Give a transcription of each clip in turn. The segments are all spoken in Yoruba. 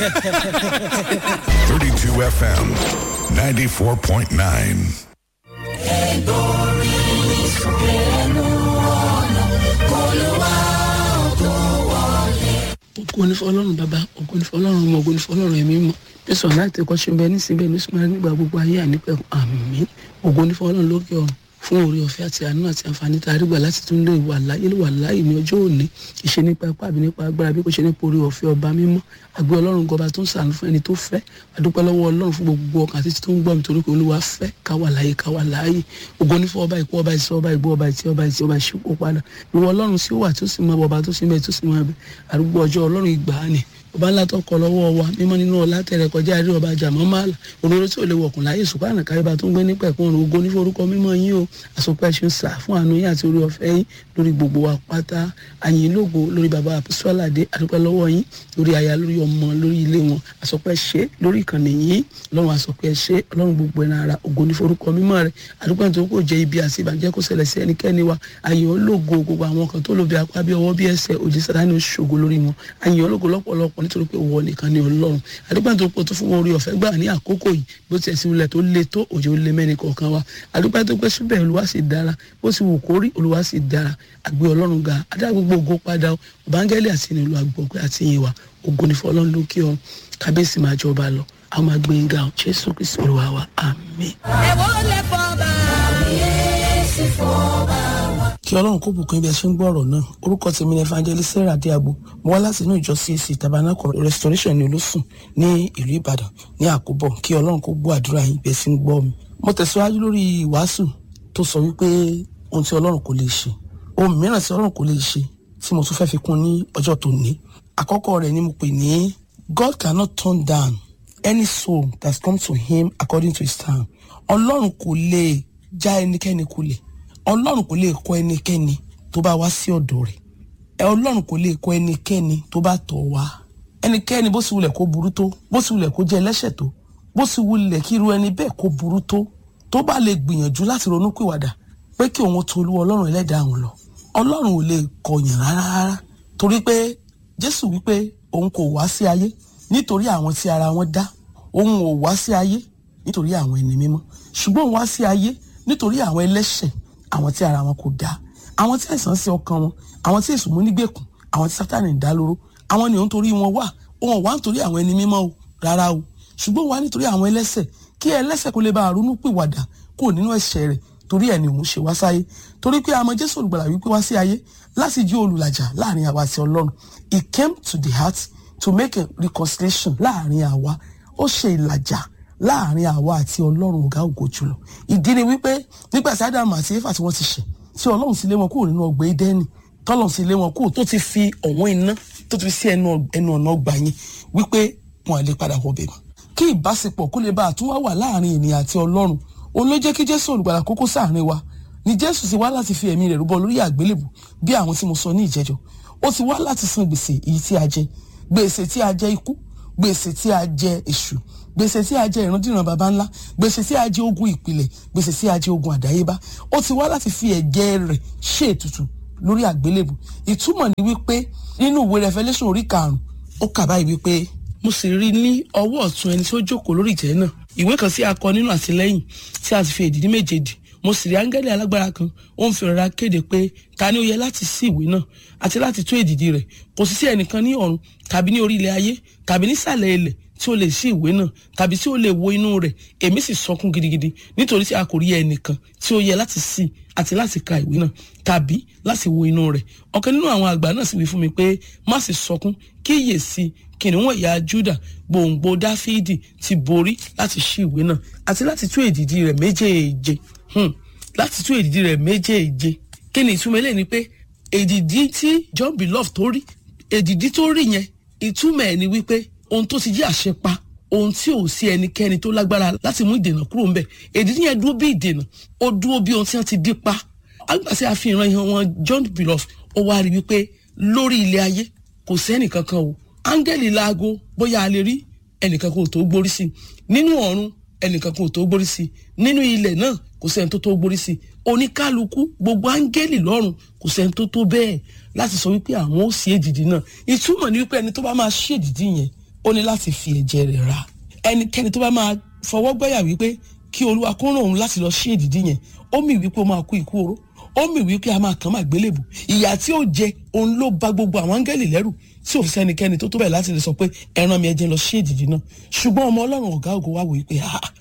32 FM 94.9. ògo ní fọlọ́run bàbá ògo ní fọlọ́run ọmọ ògo ní fọlọ́run ẹ̀mí mọ́ jésù láti ẹ̀kọ́ ṣe bẹ́ẹ̀ nísìnyí bẹ́ẹ̀ nísìnyí nígbà gbogbo ayé ànípẹ́ àmín ògo ní fọlọ́run lókè ọ̀run fún oore ọ̀fẹ́ àti àánú àti àǹfààní tá a rí gbà láti tún lè wà láyé wà láyé ní ọjọ́ òní ìṣe nípa ipá àbí nípa agbára bí kò ṣe nípa oore ọ̀fẹ́ ọba mímọ́ àgbẹ̀ ọlọ́run gọba tó ń sàánú fún ẹni tó fẹ́ àdúpẹ́ lọ́wọ́ ọlọ́run fún gbogbo ọkàn àti tó ń gbọ́ mi torí pé olúwa fẹ́ ká wà láyé ká wà láyé ògo ní fún ọba ìkú ọba ìsọ ọba ìgbó ọba ìtì ọba ìtì ọba ìṣípò padà ìwọ ọlọ́run sí ó wà tó sì mọ ọba tó sì mẹ tó sì mọ ẹbẹ àdúgbò ọjọ́ ọlọ́run ìgbàanì ọba ńlá tó kọ lọ́wọ́ wa mímọ́ nínú ọlá tẹ̀rẹ̀ kọjá rí ọba àjàmọ́ máàlà olóró tí ò lè wọ̀kùn láyé ṣùgbọ́n káyọ̀bá tó ń gbé nípa ẹ̀kún ọ̀run ògo ní forúkọ mímọ́ yín o àsopẹ́ ṣe ń sà fún àánú yín àti orí ọ̀fẹ́ yín lórí gbogbo wa pátá àyìn lógo lórí bàbá àpòsíwálàdé àdúpẹ́ lọ́wọ́ yín lórí aya lórí ọmọ lórí ilé wọn àsopẹ́ ṣe lórí ìkànnì yín ọlọ́run àsopẹ́ ṣe ọlọ́run gbogbo ẹ̀nà ara ògo ní forúkọ mímọ́ rẹ̀ àdúpẹ́ nítorí kò jẹ́ ibi àti ìbànújẹ́ kò ṣẹlẹ̀ sí ẹnikẹ́ni wa àyìn ológo gbogbo àwọn kan tó lò bí apá bí ọwọ́ bí ẹsẹ̀ òjì sàdánù ṣògo lórí wọn àyìn ológo lọ́pọ̀lọpọ̀ nítorí pé wọ nìkan ni ọlọ́run àdúpẹ́ nítorí pé tó fún wọn orí ọ̀fẹ́ gbà ní àkókò yìí bó tiẹ̀ sí ilẹ̀ tó le tó òjò lé mẹ́rin kọ̀ọ̀kan wa àdúpẹ́ tó pé síbẹ̀ olúwa sì dára bó sì wù kórí olúwa sì dára àgbẹ̀ ọlọ́run ga adá gbogbo ògo padà ọ̀bángẹ́lì àti ìnílò àgbọ̀gbẹ́ àti ìyẹn wa ògo ní fọlọ́run lókè ọ kábíyèsí máa jọba lọ àwọn máa gbé nga ọ jésù kristu olúwa wa àmín. ẹ̀wọ́ lè fọ́ bá yéésì fọ́ bá wa. kí ọlọ́run kó bùkún ibi ẹ ṣe ń gbọ́ ọ̀rọ̀ náà orúkọ tèmi ní evangelist sarah diagbo mo wá láti inú ìjọ cac tabernacle restoration ní olósùn ní ìlú ìbàdàn ní àkóbọ̀ kí ọlọ́run kó gbọ́ àdúrà yín bẹ́ẹ̀ sí ń gbọ́ mi. mo tẹ̀síwájú lórí ìwàásù tó sọ wípé ohun tí ọlọ́run kò lè ṣe ohun mìíràn tí ọlọ́run kò lè ṣe tí mo tún fẹ́ fi kún ní ọjọ́ tó ní àkọ́kọ́ rẹ̀ ni mo pè ní God cannot turn down any soul that comes to him according to his time ọlọ́run kò lè já ẹnikẹ́ni kulẹ̀ ọlọ́run kò lè kọ̀ ẹnikẹ́ni tó bá wá sí ọ̀dọ̀ rẹ̀ ẹ ọlọ́run kò lè kọ̀ ẹnikẹ́ni tó bá tọ̀ wá ẹnikẹ́ni bó sì wulẹ̀ kó burú tó bó sì wulẹ̀ kó jẹ́ ẹlẹ́ṣẹ̀ tó bó sì wulẹ̀ kí irú ẹni bẹ́ẹ̀ kó burú tó tó bá lè gbìyànjú láti ronú pìwàdà pé kí òun tó olú ọlọ́run ẹlẹ́dàá òun lọ ọlọ́run ò lè kọ̀yàn rárá rárá torí pé jésù wípé òun kò wá sí ayé nítorí àwọn tí ara wọn dá òun ò wá sí ayé nítorí àwọn ẹni mímọ́ ṣùgbọ́n òun wá sí ayé nítorí àwọn ẹlẹ́ṣẹ̀ àwọn tí ara wọn kò dá àwọn tí àìsàn sí ọkàn wọn àwọn tí èṣù mú nígbèkùn àwọn tí sátánì ń dá lóró àwọn ni òun torí wọn wà òun wá nítorí àwọn ẹni mímọ́ o rárá o ṣùgbọ́n wá nítorí àwọn ẹlẹ́ṣẹ̀ kí ẹlẹ́ṣẹ̀ kó lè bá ronú pìwàdà kó nínú ẹ̀ṣẹ̀ rẹ̀ torí ẹ̀ ni òun ṣe wá sáyé torí pé àmọ́ jésù olùgbàlà wípé wá sí ayé láti jí olùlàjà láàrin àwa àti ọlọ́run he came to the heart to make a reconciliation láàrin àwa ó ṣe ìlàjà láàrin àwa àti ọlọ́run ọ̀gá ògo jùlọ ìdí ni wípé nígbà tí ádámù àti éfà tí wọ́n ti ṣẹ̀ tí ọlọ́run sì lé wọn kúrò nínú ọgbà édẹ́nì tọ́lọ́run sì lé wọn kúrò tó ti fi ọ̀wọ́n iná tó ti fi sí ẹnu ọ̀nà ọgbà yẹn wípé wọn à lè padà wọbẹ̀ mọ́ kí ìbáṣepọ̀ kó lè bá àtúnwá wà láàrin ènìyàn àti ọlọ́run òun ló jẹ́ kí jésù olùgbàlà kókó sáàrin wa ni jésù sì wá láti fi ẹ̀mí rẹ̀ rúbọ lórí àgbélébù bí àwọn tí mo sọ ní ìjẹjọ ó ti wá láti san gbèsè èyí tí a jẹ gbèsè tí a jẹ ikú gbèsè tí a jẹ èṣù gbèsè tí a jẹ ìrandíran baba ńlá gbèsè tí a jẹ ogun ìpìlẹ̀ gbèsè tí a jẹ ogun àdáyébá ó ti wá láti fi ẹ̀jẹ̀ rẹ̀ ṣe ètùtù lórí àgbélébù ìtumọ̀ ni wípé nínú ìwé revelation orí karùn-ún ó kà báyìí wípé mo sì rí ní ọwọ́ ọ̀tún ẹni tí ó jókòó lórí ìtẹ́ náà ìwé kan sí akọ nínú àtìlẹ́yìn tí a ti fi èdìdí méje dì mo sì rí áńgẹ́lì alágbára kan ó ń fi rọra kéde pé ta ni ó yẹ láti sí ìwé náà àti láti tú èdìdí rẹ̀ kò sì sí ẹnìkan ní ọ̀run tàbí ní orí ilẹ̀ ayé tàbí nísàlẹ̀ ilẹ̀ tí ó lè sí ìwé náà tàbí tí ó lè wo inú rẹ̀ èmi sì sọkún gidigidi nítorí tí a kò rí ẹnìkan tí ó yẹ láti sí àti láti ka ìwé náà tàbí láti wo inú rẹ̀ ọ̀kan nínú àwọn àgbà náà sì wí fún mi pé má sì sọkún kíyèsí kìnìún ẹ̀yà Júdà gbòǹgbò Dáfídì ti borí láti ṣí ìwé náà àti láti tú èdìdí rẹ̀ méjèèje hmm. láti tú èdìdí rẹ̀ méjèèje kí ni ìtumọ̀ eléyìí ni pé èdìdí tí John Beloved tó rí èdìdí tó rí yẹn ìtumọ̀ ẹ̀ ni wípé ohun tó ti jẹ́ àṣepa ohun tí ò sí ẹnikẹ́ni tó lágbára láti mú ìdènà kúrò ńbẹ̀ èdìdí yẹn dúró bí ìdènà ó dúró bí ohun tí wọ́n ti dí pa agbàṣẹ àfihàn ìhàn wọn John Beloved ó wá rí wípé lórí ilé ayé kò sẹ́nì kankan o áńgẹ́lì laago bóyá a lè rí ẹnìkan kò tó gbórí sí i nínú ọ̀run ẹnìkan kò tó gbórí sí i nínú ilẹ̀ náà kò sẹ́ni tó tó gbórí sí i oníkálukú gbogbo áńgẹ́lì lọ́run kò sẹ́ni tó tó bẹ́ẹ̀ láti sọ wípé àwọn ó sí èdìdì náà ìtumọ̀ ni wípé ẹni tó bá máa ṣí èdìdì yẹn ó ní láti fi ẹ̀jẹ̀ rẹ̀ ra ẹnikẹ́ni tó bá máa fọwọ́ gbẹ́yà wípé kí olúwa kó ràn òun láti lọ sí èdìdí yẹn ó mì wípé ó máa kú ikú oró ó mì wípé a máa kàn máa gbélébù ìyà tí ó jẹ òun ló bà gbogbo àwọn áńgẹ́lì lẹ́rù tí ò fi sẹ́nikẹ́ni tó tó bẹ̀ láti lè sọ pé ẹran mi ẹjẹ lọ sí èdìdí náà ṣùgbọ́n ọmọ ọlọ́run ọ̀gá ògo wá wò wípé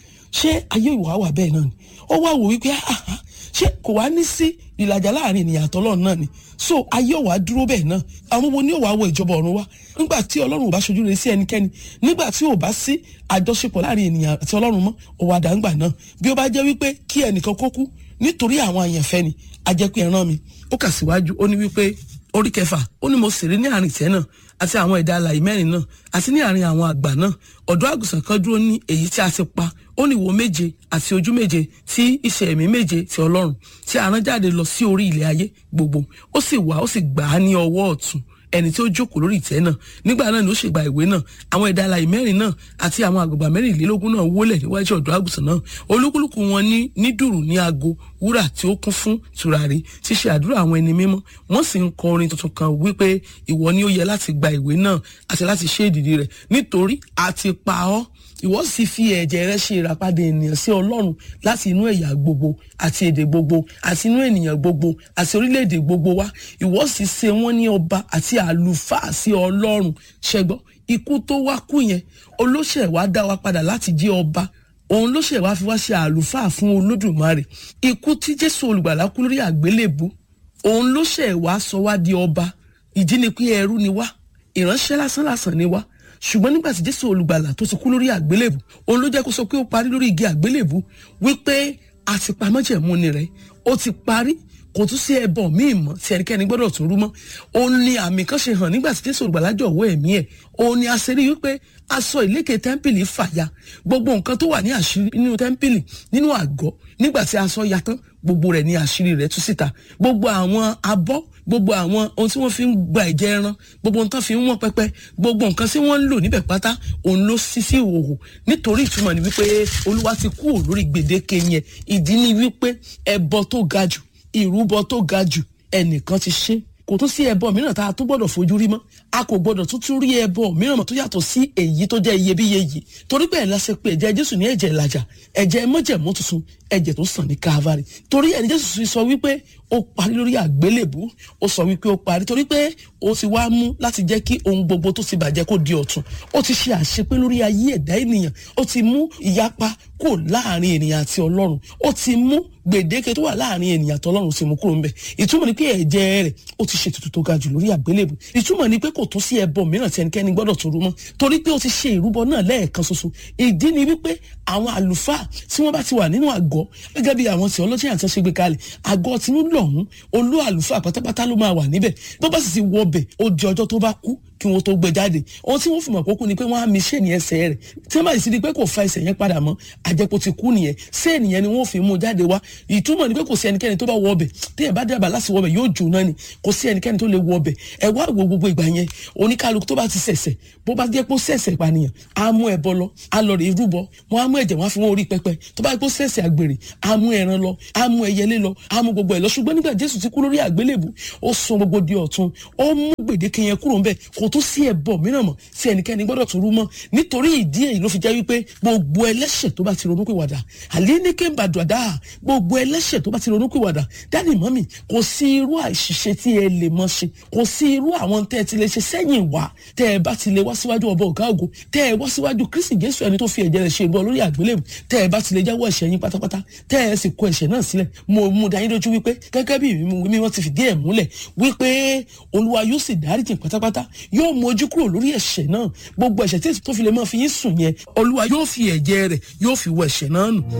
ṣé ayé ìwà wà bẹ́ẹ̀ náà ni ó wá wò wípé ṣé kò wá ní sí ìlàjà láàrin ènìyàn àtọlọ́run náà ni so ayé ò wá dúró bẹ́ẹ̀ náà àwọn wo ni ò wá wọ ìjọba ọ̀run wá nígbà tí ọlọ́run ò bá ṣojú rere sí ẹnikẹ́ni nígbà tí ò bá sí àjọṣepọ̀ láàrin ènìyàn àti ọlọ́run mọ́ ò wá dàgbà náà bí ó bá jẹ́ wípé kí ẹnìkan kó kú nítorí àwọn àyànfẹ́ ni a jẹ́ pé ẹran mi ó kà síwájú ó ní wípé orí kẹfà ó ní mo sì rí ní àárín ìtẹ́ náà àti àwọn ẹ̀dá alàyè mẹ́rin náà àti ní àárín àwọn àgbà náà ọ̀dọ́ àgùntàn kan dúró ní èyí tí a ti pa ó ní ìwo méje àti ojú méje tí iṣẹ́ ẹ̀mí méje ti ọlọ́run tí a rán jáde lọ sí orí ilẹ̀ ayé gbogbo ó sì wá ó sì gbà á ní ọwọ́ ọ̀tún ẹni tí ó jókòó lórí ìtẹ́ náà nígbà náà ni ó ṣègbà ìwé náà àwọn ẹ̀dá alàyè mẹ́rin náà àti àwọn àgbàgbà mẹ́rìnlélógún náà wólẹ̀ níwájú ọ̀dọ́ àgùntàn náà olúkúlùkù wọn ní ní dùrù ní aago wúrà tí ó kún fún tùràrí tí ṣe àdúrà àwọn ẹni mímọ́ wọ́n sì ń kọ orin tuntun kan wípé ìwọ ni ó yẹ láti gba ìwé náà àti láti ṣe ìdìdì rẹ̀ nítorí a ti pa ọ́ ìwọ sì fi ẹ̀jẹ̀ rẹ ṣe ìràpadà ènìyàn sí ọlọ́run láti inú ẹ̀yà gbogbo àti èdè gbogbo àti inú ènìyàn gbogbo àti orílẹ̀-èdè gbogbo wá ìwọ sì ṣe wọ́n ní ọba àti àlùfáà sí ọlọ́run ṣẹgbọ́ ikú tó wá kú yẹn olóṣè wá dá wa padà láti jẹ́ ọba òun ló ṣe wá fi wá ṣe àlùfáà fún olódùmarè ikú tí jésù olùgbàlà kú lórí àgbélébù òun ló ṣe wá sọ wá di ọba ìdí ni pé ẹrú ni wá ìránṣẹ́ lásán lásán ni wá ṣùgbọ́n nígbà tí jésù olùgbàlà tó ti kú lórí àgbélébù òun ló jẹ́ kó sọ pé ó parí lórí igi àgbélébù wípé àtìpamọ́jẹ̀mú ni rẹ̀ ó ti parí kò tún sí ẹbọ míì mọ́ tí ẹnikẹ́ni gbọ́dọ̀ tún rú mọ́ òun ni àmì kan ṣe hàn nígbà tí jésù olùgbàlà jọ̀wọ́ ẹ̀mí ẹ̀ òun ni a ṣe rí wípé aṣọ ìlékè tẹ́ḿpìlì fàya gbogbo nǹkan tó wà ní àṣírí nínú tẹ́ḿpìlì nínú àgọ́ nígbà tí aṣọ ya tán gbogbo rẹ̀ ní àṣírí rẹ̀ tú síta gbogbo àwọn abọ́ gbogbo àwọn ohun tí wọ́n fi ń gba ẹ̀jẹ̀ ẹran gbogbo ohun tó fi ń wọ́n pẹ́pẹ́ gbogbo nǹkan tí wọ́n ń lò níbẹ̀ pátá òun ló ṣí sí ìhòòhò nítorí ìtumọ̀ ni wípé olúwa ti kú lórí gbèdéke yẹn ìdí ni wípé ẹbọ tó ga jù ìrúbọ tó ga jù ẹnìkan ti ṣe kò tún sí ẹbọ mìíràn tá a tún gbọ́dọ̀ fojú rí mọ́ a kò gbọ́dọ̀ tún tún rí ẹbọ mìíràn mọ́ tó yàtọ̀ sí èyí tó jẹ́ iyebíye yìí torí bẹ́ẹ̀ lásìkò pé ẹ̀jẹ̀ jésù ní ẹ̀jẹ̀ ìlàjà ẹ̀jẹ̀ mọ́jẹ̀mú tuntun ẹ̀jẹ̀ tó sàn ní káfárì torí ẹni jésù sọ wípé ó parí lórí àgbélébù ó sọ wípé ó parí torí pé ó ti wá mú láti jẹ́ kí ohun gbogbo tó ti bàjẹ́ kó di ọ̀tun ó ti ṣe àṣepé lórí ayé ẹ̀dá ènìyàn ó ti mú ìyapa kò láàrin ènìyàn àti ọlọ́run ó ti mú gbèdéke tó wà láàrin ènìyàn àti ọlọ́run ti mú kúrò ńbẹ̀ ìtumọ̀ ni pé ẹ̀jẹ̀ rẹ̀ ó ti ṣe tuntun tó ga jù lórí àgbélébù ìtumọ̀ ni pé kò tún sí ẹbọ mìíràn tí ẹnikẹ́ni gbọ́dọ̀ tún rú mọ́ torí pé ó ti ṣe ìrúbọ náà lẹ́ẹ̀kan ṣoṣo ìdí ni wípé àwọn àlùfáà tí wọ́n bá ti wà nínú àgọ́ gẹ́gẹ́ bí àwọn theology àti ṣe gbé kalẹ̀ àgọ́ tinú lọ́hún olú àlùfáà pátápátá ló máa wà níbẹ̀ bó bá sì ti wọ ọbẹ̀ ó di ọjọ́ tó bá kú kí wọn tó gbé jáde ohun tí wọn fi mọ̀ kókó ni pé wọ́n á mi ṣé ní ẹsẹ̀ rẹ̀ tí wọ́n bá sì di pé kò fa ẹsẹ̀ yẹn padà mọ́ àjẹpọ̀ ti kú nìyẹn ṣé ènìyàn ni wọ́n fi mú jáde wá ìtumọ̀ ni pé kò sí ẹnikẹ́ni tó bá wọ ọbẹ̀ tí ẹ̀ bá dábàá láti wọ ọbẹ̀ yóò jóná ni kò sí ẹnikẹ́ni tó lè wọ ọbẹ̀ ẹ wá wo gbogbo ìgbà yẹn oníkálukú tó bá ti ṣẹ̀ṣẹ̀ bó bá jẹ́ pé ó ṣẹ̀ṣẹ̀ ìpànìyàn á mú ẹbọ lọ á lọ rè rúbọ wọn á mú ẹ̀jẹ̀ wọn á fi wọn orí pẹpẹ tó bá jẹ́ pé ó ṣẹ̀ṣẹ̀ àgbèrè á mú ẹran lọ á mú ẹyẹlé lọ á mú gbogbo ẹ̀ lọ ṣùgbọ́n nígbà Jésù ti kú lórí àgbélébù ó sọ gbogbo di ọ̀tun ó mú gbèdéke yẹn kúrò ńbẹ̀ kò tún sí ẹbọ mìíràn mọ́ tí ẹnikẹ́ni gbọ́dọ̀ tún rú mọ́ nítorí ìdí èyí ló fi jẹ́ wípé gbogbo ẹlẹ́ṣẹ̀ tó bá ti ronúpìwàdà àlénékè bàdàdà gbogbo ẹlẹ́ṣẹ̀ tó bá ti ronúpìwàdà dáàdì mọ́mì kò sí irú àìṣiṣẹ́ tí ẹ lè mọ́ ṣe kò sí irú àwọn tẹ́ ẹ ti lè ṣe sẹ́yìn wá tẹ́ ẹ bá ti lè wá síwájú ọba ọ̀gá ògo tẹ́ ẹ wá síwájú Kristi Jésù ẹni tó fi ẹ̀jẹ̀ rẹ̀ ṣe ìbọn lórí àgbélébù tẹ́ ẹ bá ti lè jáwọ́ ẹ̀ṣẹ̀ yín pátápátá tẹ́ ẹ sì kó ẹ̀ṣẹ̀ náà sílẹ̀ mo mú dá yín lójú wípé gẹ́gẹ́ bí mi wọ́n ti fìdí ẹ̀ múlẹ̀ wípé Olúwa yóò sì dáríjì pátápátá yóò mú ojú kúrò lórí ẹ̀ṣẹ̀ náà gbogbo ẹ̀ṣẹ̀ tí tó fi lè máa fi yín sùn yẹn Olúwa yóò fi ẹ̀jẹ̀ rẹ̀ yóò fi wọ ẹ̀ṣẹ̀ náà nù.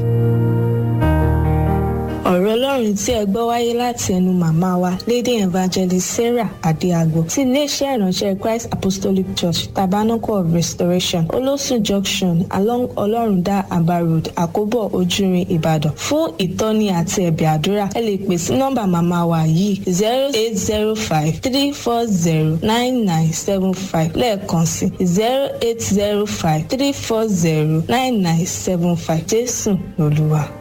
ọ̀rọ̀ ọlọ́run tí ẹ gbọ́ wáyé láti ẹnu màmá wa lady evangelist sarah adéagbo ti iléeṣẹ́ ìránṣẹ́ christ apostolic church tabernacle of restoration olósùn junction along ọlọ́rundá aba road àkóbọ̀ ojúrin ìbàdàn fún ìtọ́ni àti ẹ̀bẹ̀ àdúrà ẹ lè pè sí nọ́mbà màmá wa yìí zero eight zero five three four zero nine nine seven five lẹ́ẹ̀kan sí zero eight zero five three four zero nine nine seven five jésù lolúwa.